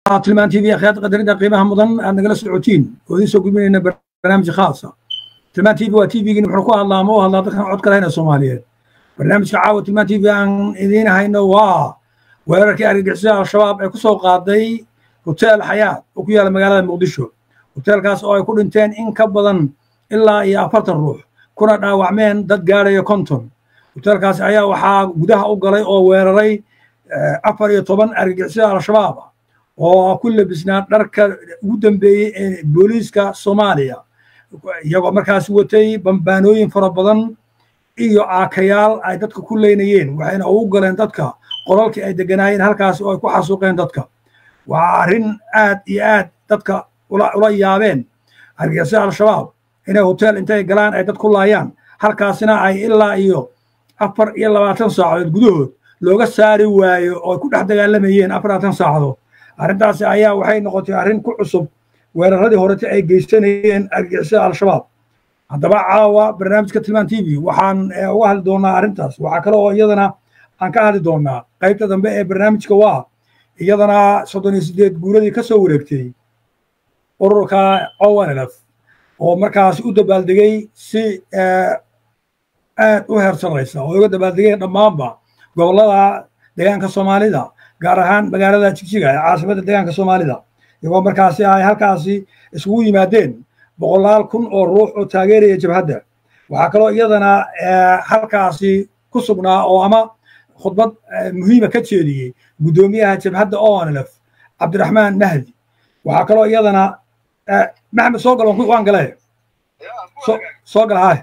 tilmaan tv akhyaad qadarinta qiimaha mudan aad nagala socotiin oo idiin soo gudbinayna barnaamij khaasa tilmaan tv waa tvgin wuxuu ku hadlaa ama u hadlaa dadkan codka lahayna soomaaliyeed barnaamijka caawa tilmaan tv aan idiin hayno waa weerarkii argagixisada al-shabaab ee ku soo qaaday hotel xayaat oo ku yaala magaalada muqdisho hoteelkaas oo ay ku dhinteen in ka badan ilaa iyo afartan ruux kuna dhaawacmeen dad gaadhaya konton hoteelkaas ayaa waxaa gudaha u galay oo weeraray afar iyo toban argagixisada al-shabaab ah oo ku labisnaa dharka ugu dambeeyey ee booliiska soomaaliya iyagoo markaas watay bambaanooyin fara badan iyo aakayaal ay dadka ku leynayeen waxayna ugu galeen dadka qolalkii ay deganaayeen halkaas oo ay ku xasuuqeen dadka waa arrin aad iyo aad dadka ula yaabeen argagixisada al-shabaab inay hotel intay galaan ay dad ku laayaan halkaasina ay ilaa iyo afar iyo labaatan saacadood gudahood looga saari waayo oo ay ku dhex dagaalamayeen afar labaatan saacadood arrintaasi ayaa waxay noqotay arrin ku cusub weeraradii horete ay geysanayeen argixisada al-shabaab haddaba caawa barnaamijka tilmaan t v waxaan uga hadli doonaa arrintaas waxaa kale oo iyadana aan ka hadli doonaa qaybta dambe ee barnaamijka waa iyadana soddon iyo siddeed guuradii ka soo wareegtay ururka ownlf oo markaas u dabaaldegay si aad u heersanaysa oo uga dabaaldegeen dhammaanba gobollada deegaanka soomaalida gaar ahaan magaalada jigjiga ee caasimadda deegaanka soomaalida iyagoo markaasi ay halkaasi isugu yimaadeen boqolaal kun oo ruux oo taageeraya jabhadda waxaa kaloo iyadana halkaasi ku sugnaa oo ama khudbad muhiima ka jeediyey guddoomiyaha jabhadda onlf cabdiraxmaan mahdi waxaa kaloo iyadana maxamed soo gal waan gale soo gal haay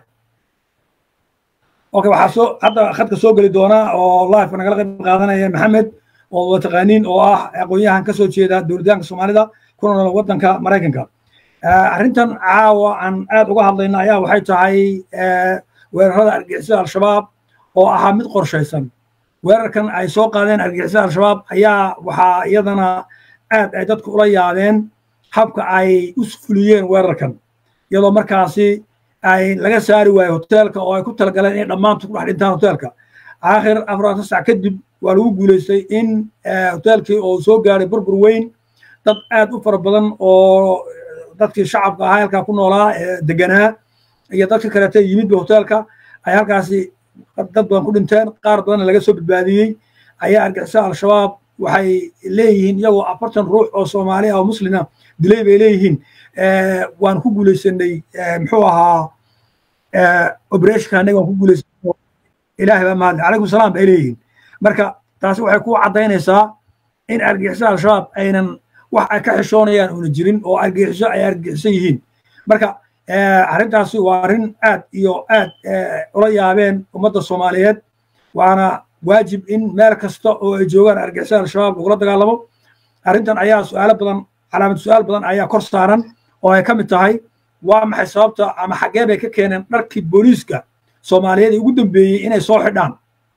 okay waxaa soo hadda khadka soo geli doona oo live nagala qayb qaadanaya maxamed oo wataqaaniin oo ah aqoon-yahan ka soo jeeda dowladdaanka soomaalida kuna nool waddanka maraykanka arrintan caawa aan aad uga hadlayna ayaa waxay tahay weerarada argixisada al-shabaab oo ahaa mid qorshaysan weerarkan ay soo qaadeen argixisada al-shabaab ayaa waxaa iyadana aad ay dadku ula yaabeen habka ay u fuliyeen weerarkan iyadoo markaasi ay laga saari waayo hoteelka oo ay ku talagaleen inay dhammaantu ku dhex dhintaan hoteelka aakhir afaratan sac kadib waa lagu guulaystay in hoteelkii oo soo gaaray burbur weyn dad aad u fara badan oo dadkii shacabka ahaa halkaa ku noolaa ee deganaa iyo dadka kaleeta yimidba hoteelka ay halkaasi dad badan ku dhinteen qaar badanna laga soo badbaadiyey ayaa argixisada al-shabaab waxay leeyihiin iyagoo afartan ruux oo soomaali ah oo muslina dilay bay leeyihiin waan ku guulaysanay muxuu ahaa obereshka anaga waan ku guulaysanay ilaahay baa mahadle calaykum salaam bay leeyihiin marka taasi waxay ku caddaynaysaa in argixisada al-shabaab aynan wax ay ka xishoonayaan una jirin oo argixiso ay argixisan yihiin marka arrintaasi waa arrin aad iyo aad ula yaabeen ummadda soomaaliyeed waana waajib in meel kasta oo ay joogaan argixisada al-shabaab lagula dagaalamo arrintan ayaa su-aalo badan calaamad su-aal badan ayaa kor saaran oo ay ka mid tahay waa maxay sababta ama xaggee bay ka keeneen dharkii booliiska soomaaliyeed ee ugu dambeeyey inay soo xidhaan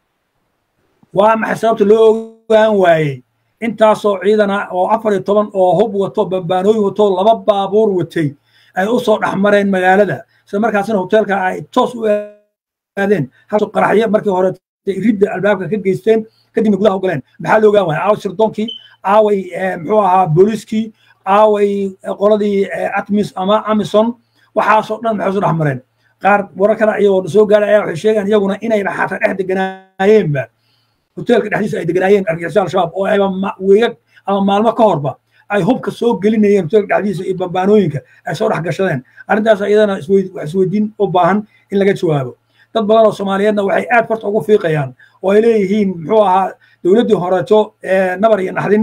waa maxay sababta loo ogaan waayey intaasoo ciidana oo afar iyo toban oo hub wato bambaanooyin wato laba baabuur watay ay u soo dhex mareen magaalada isla markaasina hoteelka ay toos u aadeen halkaasoo qaraxyo markii hore ridda albaabka ka geysteen kadibna gudaha u galeen maxaa loo ogaan waaya aaway sirdoonkii aaway muxuu ahaa booliiskii aaway qoladii atmis ama amison waxaasoo dhan maxay soo dhex mareen qaar warar kale iyagoo soo gaaray ayaa waxay sheegaan iyaguna inay xataa dhex deganaayeenba hoteelka dhexdiisa ay deganaayeen argixisada al-shabaab oo ayba weegag ama maalmo ka horba ay hubka soo gelinayeen hoteelka dhexdiisa iyo bambaanooyinka ay soo dhex gashadeen arrintaas iyadana wax isweydiin u baahan in laga jawaabo dad badan oo soomaaliyeedna waxay aad farta ugu fiiqayaan oo ay leeyihiin muxuu ahaa dowladdii horeeto nabar iyo naxdin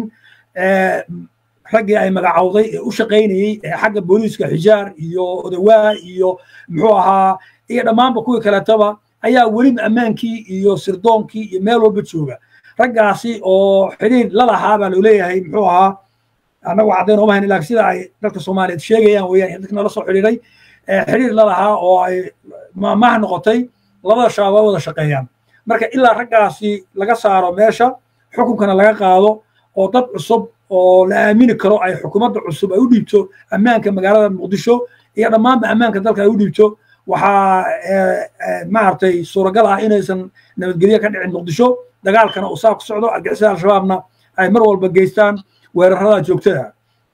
raggii ay magacowday ee u shaqaynayey xagga booliiska xijaar iyo odawaa iyo muxuu ahaa iyo dhammaanba kuwii kaleetaba ayaa weliba ammaankii iyo sirdoonkii iyo meel walba jooga raggaasi oo xidhiir la lahaa baa loo leeyahay muxuu ahaa annagu caddayn ooma hayn laakiin sida ay dadka soomaaliyeed sheegayaan weeyaan dadka nala soo xidhiiray xidhiir la lahaa oo ay maamaha noqotay labada shabaab waa wada shaqeeyaan marka ilaa raggaasi laga saaro meesha xukunkana laga qaado oo dad cusub oo la aamini karo ay xukuumadda cusub ay u dhiibto ammaanka magaalada muqdisho iyo dhammaanba ammaanka dalka ay u dhiibto waxaa maaragtay suuragal ah inaysan nabadgelyo ka dhicin muqdisho dagaalkana uu saa ku socdo argixisada al-shabaabna ay mar walba geystaan weerarada joogtada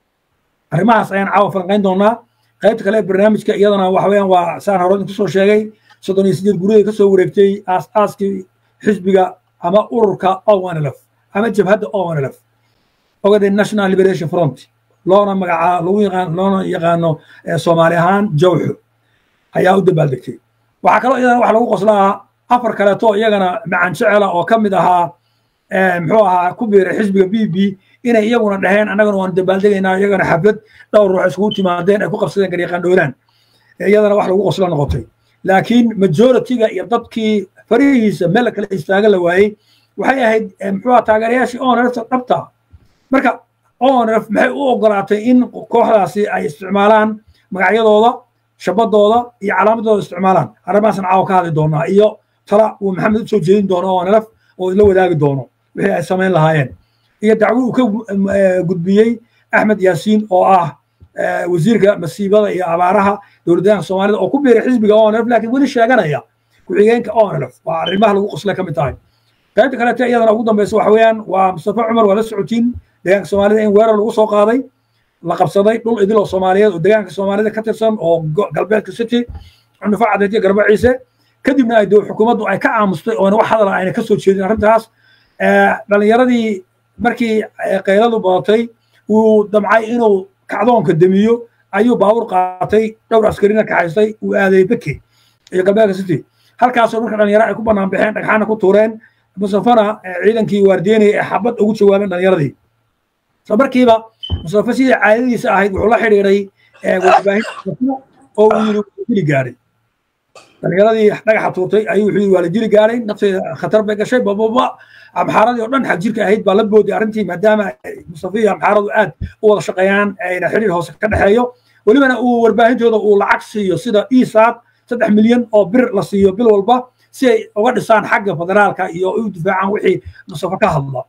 arrimahaas ayaan caawa falanqayn doonaa qaybta kale ee barnaamijka iyadana waxa weeyaan waa saan hore idinku soo sheegay soddon iyo sideed guriyada ka soo wareegtay aas-aaskii xisbiga ama ururka onlf ama jabhadda onlf ogade national liberation front loona magacaa lagu yaqaan loona yaqaano soomaali ahaan jawxo ayaa u dabaaldegtay waxaa kaloo iyadana waxa lagu qoslaa afar kaleeto iyagana macan jecela oo ka mid ahaa muxuu ahaa ku biiray xisbiga b b inay iyaguna dhaheen annagana waanu dabaaldegaynaa iyagana xaflad dhowr ruux iskugu timaadeen ay ku qabsadeen garyaqaan dhowlaan iyadana wax lagu qoslo noqotay laakiin majoritiga iyo dadkii farihiisa meel kale istaaga la waayey waxay ahayd muxuu ahaa taageerayaashii onrfta dhabta marka onrf maxay u ogolaatay in kooxdaasi ay isticmaalaan magacyadooda shabadooda iyo calaamadooda isticmaalaan arrimahaasna caawa ka hadli doonaa iyo tala uu maxamed u soo jeedin doono onrf oo isla wadaagi doono wixii ay samayn lahaayeen iyo dacwo uu ka gudbiyey axmed yaasiin oo ah wasiirka masiibada iyo abaaraha dowladdaanka soomaalida oo ku biiray xisbiga onlf laakiin weli sheeganaya ku-xigeenka onlf waa arrimaha lagu qosle ka mid tahay qaybta kaleete iyadana ugu dambeysa waxa weeyaan waa mustafa cumar waa la socotiin deegaanka soomaalida in weerar lagu soo qaaday la qabsaday dhul idil oo soomaaliyeed oo deegaanka soomaalida ka tirsan oo galbeedka city cunufo cadeed garba ciise kadibna ay xukuumaddu ay ka aamustay oona wax hadala ayna ka soo jeedin arrintaas dhallinyaradii markii qayladu badatay uu damcay inuu kacdoonka demiyo ayuu baabuur qaatay dhowr askarina kaxaystay uu aaday beke iyo galbeedka city halkaasoo marka dhalinyaro ay ku bannaan baxeen dhagxaana ku tuureen musafana ciidankii waardiyenaya ee xabad ugu jawaabeen dhalinyaradii isla markiiba mustafa sidii caadadiisa ahayd wuxuu la xidhiiray warbaahinta oo uu yidhi dili gaaray dhalinyaradii dhagaxa tuurtay ayuu wuxuu yidhi waa la dili gaaray nafteeda khatar bay gashay bababa amxaaradii oo dhan xag jirka ahayd baa la booday arrintii maadaama mustafa iyo amxaaradu aad u wada shaqeeyaan ayna xidhiir hoose ka dhexeeyo welibana uu warbaahintooda uu lacag siiyo sida isaad saddex milyan oo bir la siiyo bil walba si ay uga dhisaan xagga federaalka iyo u difaacaan wixii mustafa ka hadla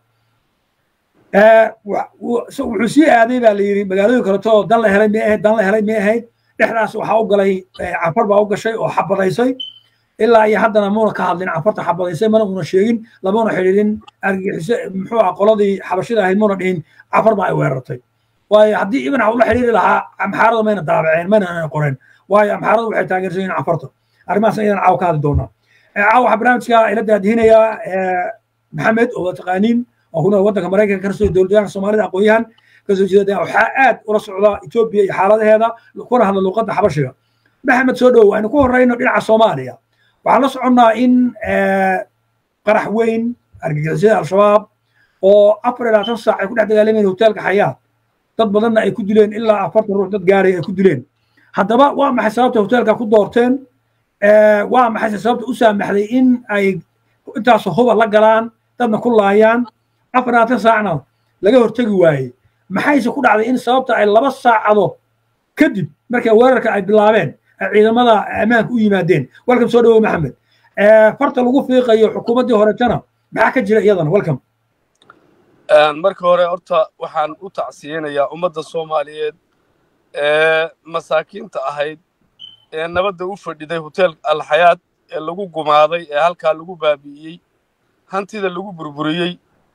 wuxuu sii aaday baa la yidhi magaalooyin kaleto dan la helay may ahayd dan la helay may ahayd dhexdaas waxaa u galay cafar baa u gashay oo xabadaysay ilaa iyo haddana muuna ka hadlin cafarta xabadaysay mana una sheegin lamuna xidhiidhin argixise muxuu ah qoladii xabashida ahayd muuna dhihin cafar baa ay weerartay waayo haddii ibn ula xidhiiri lahaa amxaarada mayna daabaceen mayna qoreen waayo amxaaradu waxay taageersan yihiin cafarta arrimahaasna iyadan caawa ka hadli doonaa caawa waxaa barnaamijka ila daadihinayaa maxamed oo taqaaniin oo kuna waddanka maraykanka kasoo dowladyaanka soomaalida aqoon-yahan kasoo jeeda waxaa aad ula socda etoobiya iyo xaaladaheeda kuna hadla luuqadda xabashiga maxamed soo dhow aynu ku horreyno dhinaca soomaaliya waxaan la soconnaa in qarax weyn argagixisada al-shabaab oo afar iyo labaatan saac ay ku dhex dagaalamayeen hoteelka xayaat dad badanna ay ku dileen ilaa afartan ruux dad gaaray ay ku dileen haddaba waa maxay sababta hoteelka ku doorteen waa maxay sababta u saamaxday in ay intaas huba la galaan dadna ku laayaan afar labaatan saacna laga hortegi waayey maxayse ku dhacday in sababta ay laba saacadood kadib markay weerarka ay bilaabeen ay ciidamada ammaanka u yimaadeen welcome soo dhawow maxamed farta lagu fiiqayo xukuumaddii horetana maxaa ka jira iyadana welcome marka hore horta waxaan u tacsiyeynayaa ummadda soomaaliyeed ee masaakiinta ahayd ee nabadda u fadhiday hotel alxayaad ee lagu gumaaday ee halkaa lagu baabi'iyey hantida lagu burburiyey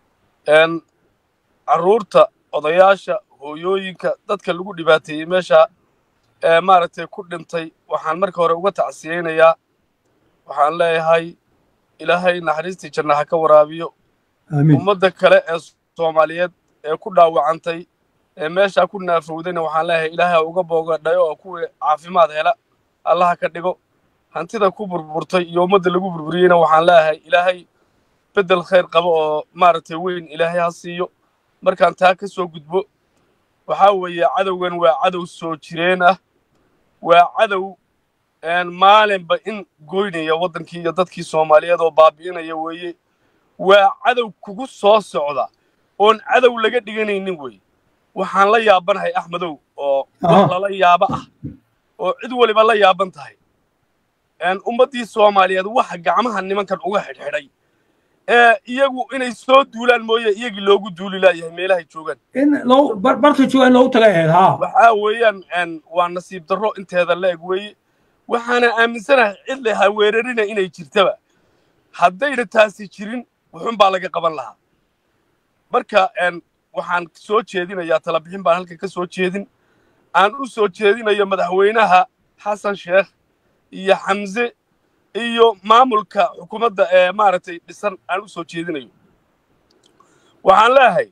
carruurta odayaasha hooyooyinka dadka lagu dhibaateeyey meesha ee maaragtay ku dhintay waxaan marka hore uga tacsiyeynayaa waxaan leeyahay ilaahay naxariistii janna ha ka waraabiyo ummadda kale ee soomaaliyeed ee ku dhaawacantay ee meeshaa ku naafowdayna waxaan leeyahay ilaahay uga boogadhayo oo kuwii caafimaad hela allaha ka dhigo hantida ku burburtay iyo ummadda lagu burburiyeyna waxaan leeyahay ilaahay beddel khayr qabo oo maaragtay weyn ilaahay ha siiyo markaan taa ka soo gudbo waxaa weeye cadowgan waa cadow soo jireen ah waa cadow maalinba in goynaya waddankii iyo dadkii soomaaliyeed oo baabi'inaya weeye waa cadow kugu soo socda oon cadow laga dhiganaynin weye waxaan la yaabanahay axmedow oo wax lala yaabo ah oo cid waliba la yaaban tahay ummaddii soomaaliyeed waxa gacmaha nimankan uga xidhxidhay ee iyagu inay soo duulaan mooye iyagii loogu duuli laayahay meelahay joogaan barta jooga in loogu tagay ahayd ha waxaa weeyaan waa nasiib darro inteeda la eg weeye waxaana aaminsanahay cid le ha weerarina inay jirtaba haddayna taasi jirin wuxun baa laga qaban lahaa marka waxaan soo jeedinayaa talabixin baan halkan ka soo jeedin aan u soo jeedinayo madaxweynaha xasan sheekh iyo xamse iyo maamulka xukuumadda ee maaragtay dhisan aan u soo jeedinayo waxaan leeyahay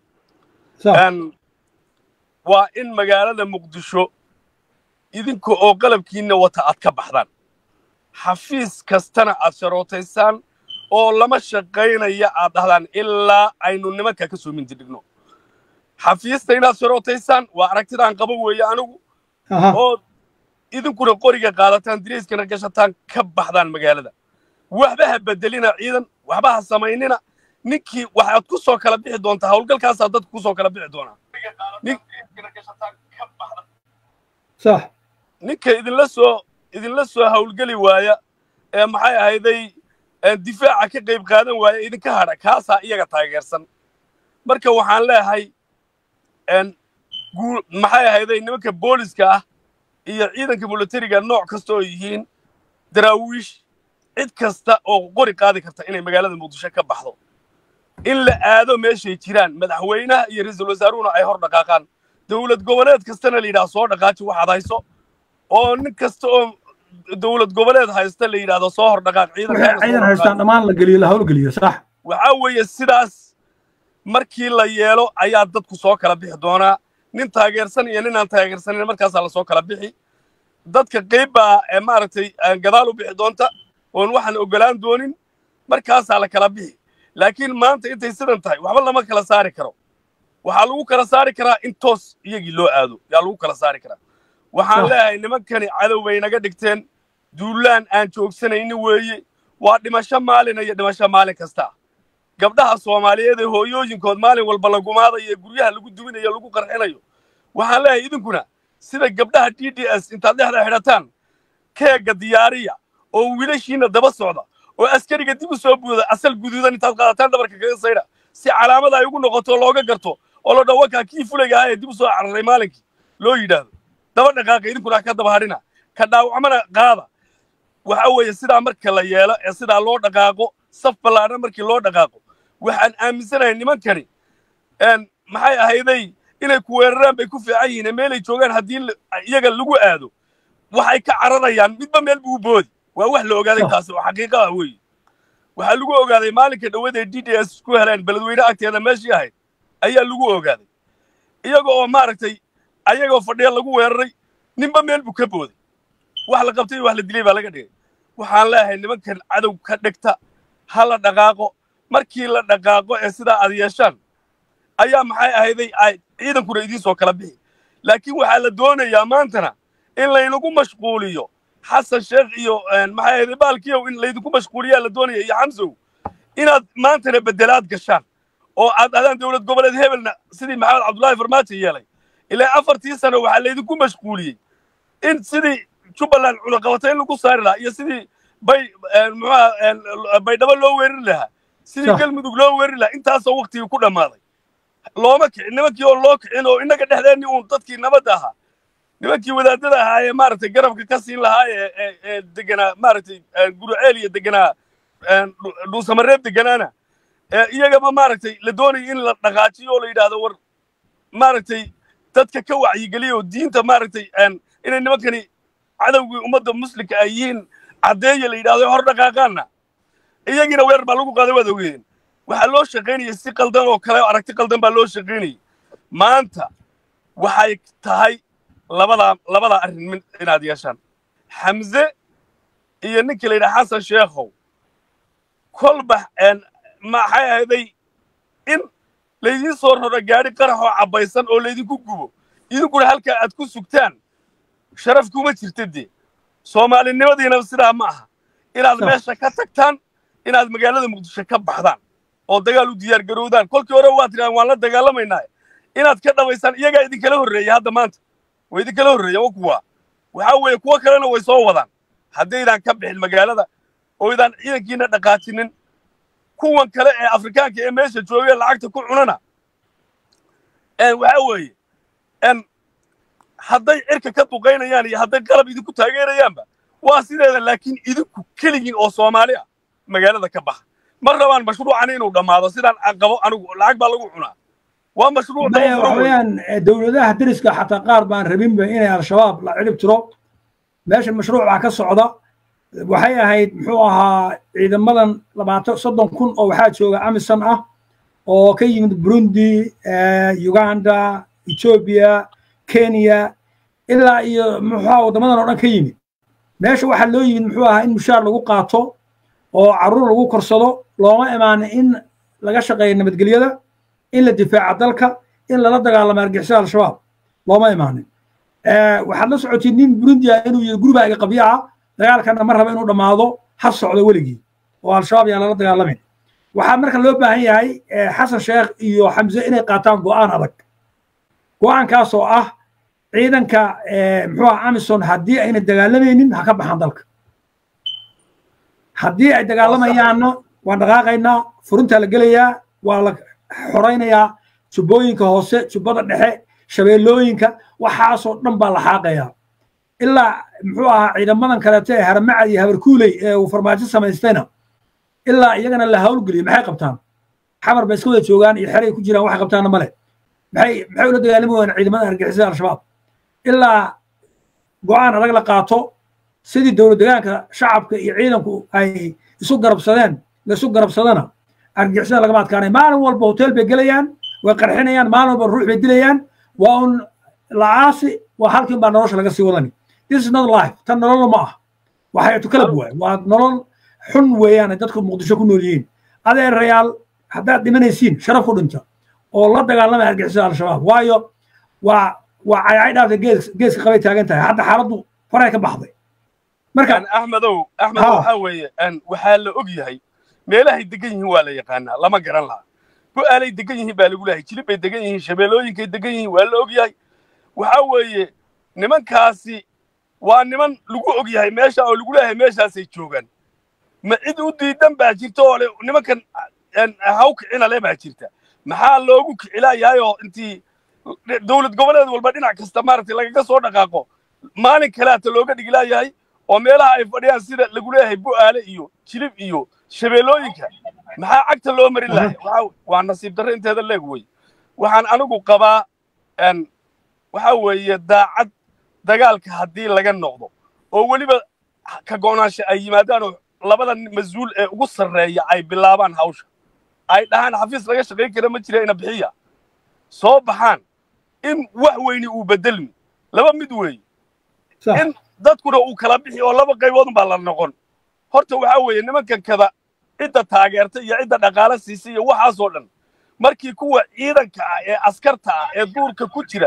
waa in magaalada muqdisho idinka oo qalabkiinna wata aad ka baxdaan xafiis kastana aad sharootaysaan oo lama shaqaynaya aad dhahdaan ilaa aynu nimanka ka soo mindidhigno xafiista inaad sharootaysaan waa aragtidaan qaba weeye anigu oo idinkuna qoriga qaadataan dirayskana gashataan ka baxdaan magaalada waxba ha bedelina ciidan waxba ha samaynina ninkii waxaad ku soo kala bixi doontaa howlgalkaasaa dadku ku soo kala bixi doonaa صح ninka idinla soo idinla soo howlgeli waaya ee maxay ahayday difaaca ka qayb qaadan waaya idinka hadha kaasaa iyaga taageersan marka waxaan leeyahay maxay ahayday nimanka booliska ah iyo ciidanka milatariga nooc kasta oo yihiin daraawiish cid kasta oo qori qaadi karta inay magaalada muqdisho ka baxdo in la aado meeshay jiraan madaxweynaha iyo ra-iisul wasaaruhuna ay hor dhaqaaqaan dowlad goboleed kastana la yidhaha soo dhaqaaji waxaad hayso oo nin kasta oo dowlad goboleed haysta la yidhahdo soo hor dhaqaaq ciidan haystaan dhammaan la geliyo la howlgeliyo sax waxaa weeye sidaas markii la yeelo ayaa dadku soo kala bixi doonaa nin taageersan iyo nin aan taageersanin markaasaa lasoo kala bixi dadka qayb baa ee maaragtay gadaal u bixi doonta oon waxaan ogolaan doonin markaasaa la kala bixi laakiin maanta intay sidan tahay waxba lama kala saari karo waxaa lagu kala saari karaa in toos iyagii loo aado yaa lagu kala saari karaa waxaan leeyahay nimankani cadow bay naga dhigteen duulaan aan joogsanayni weeye waa dhimasho maalina iyo dhimasho maalin kasta gabdhaha soomaaliyeed ee hooyooyinkood maalin walba la gumaadayo ee guryaha lagu duminayo lagu qarxinayo waxaan leeyahay idinkuna sida gabdhaha d d s intaad dhexda xidhataan keegga diyaariya oo wiilashiina daba socda oo askariga dib u soo buuda asal guduudan intaad qaadataan dhabarka kaga saydha si calaamada ay ugu noqoto looga garto oo la dhawakaa kii fulayga ahaa ee dib u soo cararay maalinkii loo yidhaahdo daba dhaqaaqa idinkuna ka daba hadhina ka dhaawacmana qaada waxa weeye sidaa marka la yeelo ee sidaa loo dhaqaaqo saf ballaadhan markii loo dhaqaaqo waxaan aaminsanahay nimankani maxay ahayday inay ku weeraraan bay ku fiican yihiin ee meelay joogaan haddii iyaga lagu aado waxay ka cararayaan midba meel buu boodi waa wax la ogaaday taasi oo xaqiiqa ah weeye waxaa lagu ogaaday maalinka dhawada ee d d s ku heleen beledweyne agteeda meeshii ahayd ayaa lagu ogaaday iyaga oo maaragtay ayagoo fadhiya lagu weeraray ninba meel buu ka booday wax la qabtay iyo wax la dilay baa laga dhigay waxaan leeyahay nimankan cadow ka dhigta ha la dhaqaaqo markii la dhaqaaqo ee sidaa aad yeeshaan ayaa maxay ahayday ay ciidankuna idiin soo kala bixi laakiin waxaa la doonayaa maantana in laynagu mashquuliyo xasan sheekh iyo maxay ahayday baalkiyow in laydinku mashquuliyaa la doonaya iyo xamsow inaad maantana bedelaad gashaan oo aad dhahdaan dowlad goboleed hebelna sidii maxamed cabdullaahi farmaajo yeelay ilaa afartii sano waxaa laydinku mashquuliyey in sidii jubbaland cunaqabatayn lagu saari lahaa iyo sidii bay muxuha baydhabo loo weerari lahaa sidii galmudug loo weerari lahaa intaasoo waktigii ku dhammaaday looma kicin nimankii oo loo kicin oo innaga dhexdeenni uun dadkii nabadda ahaa nimankii wadaadada ahaa ee maaragtay garabka ka siin lahaa ee ee deganaa maaragtay guruceel iyo deganaa dhuusamareeb deganaana iyagaba maaragtay la doonaya in la dhaqaajiyo oo la yidhaahdo war maaragtay dadka ka wacyigeliya oo diinta maaragtay inay nimankani cadowgii ummadda muslimka ay yihiin caddeeya la yidhahdo hor dhaqaaqaanna iyagiina weerar baa lagu qaaday waad ogeedeen waxaa loo shaqaynayay si qaldan oo kale aragti qaldan baa loo shaqaynayay maanta waxay tahay labadaa labadaa arrin mid inaad yeeshaan xamse iyo ninkii la yidhaha xasan sheekhow kolba maxay ahayday in laydiin soo raro gaadhi qarax oo cabbaysan oo laydinku gubo idinkuna halkaa aad ku sugtaan sharaf kuma jirta dee soomaalinimadiina sidaa ma aha inaad meesha ka tagtaan inaad magaalada muqdisho ka baxdaan oo dagaal u diyaar garowdaan kolkii hore waad tidhahdeen waan la dagaalamaynaa inaad ka dhabaysaan iyagaa idinkala horreeya hadda maanta way idinkala horreeya wa kuwa waxaa weeye kuwo kalena way soo wadaan haddaydaan ka bixin magaalada oo idaan ciidankiina dhaqaajinin kuwan kale ee afrikaanka ee meesha joogee lacagta ku cunana waxa weeye hadday cirka ka duqaynayaan iyo hadday qalab idinku taageerayaanba waa sideeda laakiin idinku keligiin oo soomaali ah magaalada ka baxa ma rabaan mashruucan inuu dhammaado sidaan qabo anigu lacag baa lagu cunaa waa mashruuc maya waxa weeyaan dowladaha deriska xataa qaar baan rabinba inay al-shabaab la cirib tiro meesha mashruuc baa ka socda waxay ahayd muxuu ahaa ciidamadan labaatan soddon kun oo waxaa jooga amisan ah oo ka yimid burundi uganda ethiopia kenya ilaa iyo muxuu waddamadan oo dhan ka yimid meesha waxaa loo yimid muxuu ahaa in mushaar lagu qaato oo carruur lagu korsado looma imaanin in laga shaqeeyo nabadgelyada in la difaaca dalka in lala dagaalamo argixisada al-shabaab looma imaanin waxaad la socotay nin burundi ah inuu yahay guriba iga qabyo ah dagaalkana ma raba inuu dhammaado ha socdo weligii oo al-shabaab yaan lala dagaalamin waxaa marka loo baahan yahay xasan sheekh iyo xamse inay qaataan go'aan adag go'aankaas oo ah ciidanka muxuu ah amison haddii ayna dagaalamaynin ha ka baxaan dalka haddii ay dagaalamayaanna waan dhaqaaqaynaa furintaa la gelayaa waa la xoraynayaa jubbooyinka hoose jubbada dhexe shabeellooyinka waxaasoo dhan baa la xaaqayaa ilaa muxuu ahaa ciidamadan kaleeto ee haramacad iyo habarkuuley ee uu farmaajo samaystayna ilaa iyagana la hawlgeliyo maxay qabtaan xamar bay iska wada joogaan iyo xeray ku jiraan waxay qabtaanna male maxay maxay ula dagaalami wayaan ciidamada argixisada al-shabaab ilaa go'aan adag la qaato sidii dowlad degaanka shacabka iyo ciidanku ay isu garabsadeen la isu garabsadana argixisada lagama adkaanay maalin walba hotel bay gelayaan way qarxinayaan maalin walba ruux bay dilayaan waa un lacaasi waa halkin baa nolosha laga sii wadani this is not life tan nolol ma ah waxay tukalab waay waa nolol xun weeyaan dadku muqdisho ku nool yihiin adeerayaal haddaad dhimanaysiin sharaf ku dhinta oo la dagaalamaya argixisada al-shabaab waayo waa waa caycay dhaafta gees geeska qabay taagan tahay hadda xaaladdu faray ka baxday marka axmedow axmedow waxaa weeye waxaa la og yahay meelahay degan yihiin waa la yaqaanaa lama garan laha go'aalay degan yihiin baa lagu leeyahay jilib bay degan yihiin shabeellooyinkay degan yihiin waa la og yahay waxaa weeye nimankaasi waa niman lagu og yahay meesha oo lagu leeyahay meeshaasay joogaan ma cid u diidan baa jirta oo le nimankan haw kicina le baa jirta maxaa loogu kicilayahay oo intii dowlad goboleed walba dhinac kasta maaragtay lagaga soo dhaqaaqo maalin kaleata looga dhigilaayahay oo meelaha ay fadhiyaan sida lagu leeyahay bu'aale iyo jilib iyo shabeellooyinka maxaa cagta loo marin lahay waa nasiib darre inteeda leeg wey waxaan anigu qabaa waxaa weeye daacad dagaalka haddii laga noqdo oo weliba ka go'naansha ay yimaadaan oo labada mas-uul ee ugu sarreeya ay bilaabaan hawsha ay dhahaan xafiis laga shaqayn kara ma jira ina bixiya soo baxaan in wax weyni uu bedelmi laba mid weeye in dadkuna uu kala bixi oo laba qayboodun baa la noqon horta waxaa weeye nimankan kada cidda taageerta iyo cidda dhaqaale siisa iyo waxaasoo dhan markii kuwa ciidanka ah ee askarta ah ee duurka ku jira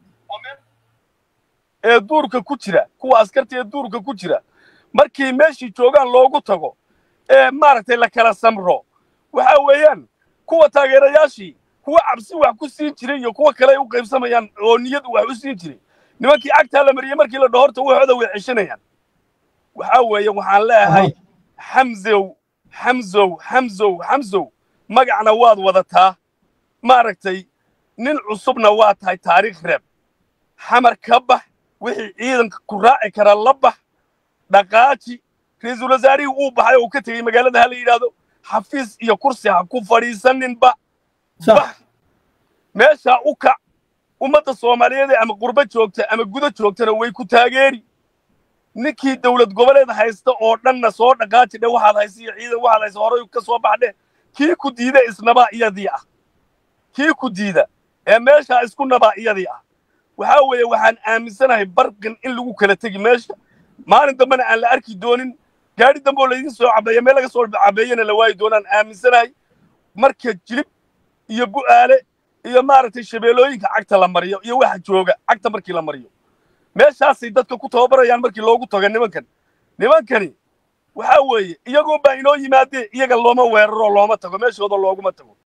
ee duurka ku jira kuwa askarta ee duurka ku jira markii meeshii joogaan loogu tago ee maaragtay la kala samro waxa weeyaan kuwa taageerayaashii kuwa cabsi wax ku siin jiray iyo kuwa kale ay u qaybsamayaan oo niyad wax u siin jiray nimankii cagtaa la mariyey markii la dhahorta waxooda way ceshanayaan waxa weeye waxaan leeyahay xamzow xamzow xamzow xamzow magacna waad wadataa maaragtay nin cusubna waa tahay taariikh reeb xamar ka bax wixii ciidanka ku raaci kara la bax dhaqaaji ra-iisul wasaarihii uu baxay oo ka tegey magaalada ha la yidhaahdo xafiis iyo kursi ha ku fadhiisaninba bax meeshaa u kac ummadda soomaaliyeed ee ama qurbo joogta ama gudo joogtana way ku taageeri ninkii dawlad goboleed haysta oo dhanna soo dhaqaaji dhe waxaad haysa iyo ciidan waxaad haysa horay ka soo baxdhe kii ku diida isnabaa iyadii ah kii ku diida ee meeshaa isku nabaa iyadii ah waxaa weeye waxaan aaminsanahay barqin in lagu kala tegi meesha maalin dambena aan la arki doonin gaadhi dambe oo laydin soo cabeeya meel laga soo cabeeyana la waayi doonaan aaminsanahay marka jilib iyo bu'aale iyo maaragtay shabeellooyinka cagta la mariyo iyo waxa jooga cagta markii la mariyo meeshaasay dadka ku tababarayaan markii loogu tago nimankan nimankani waxaa weeye iyagoo baa inoo yimaadee iyaga looma weeraro looma tago meeshooda looguma tago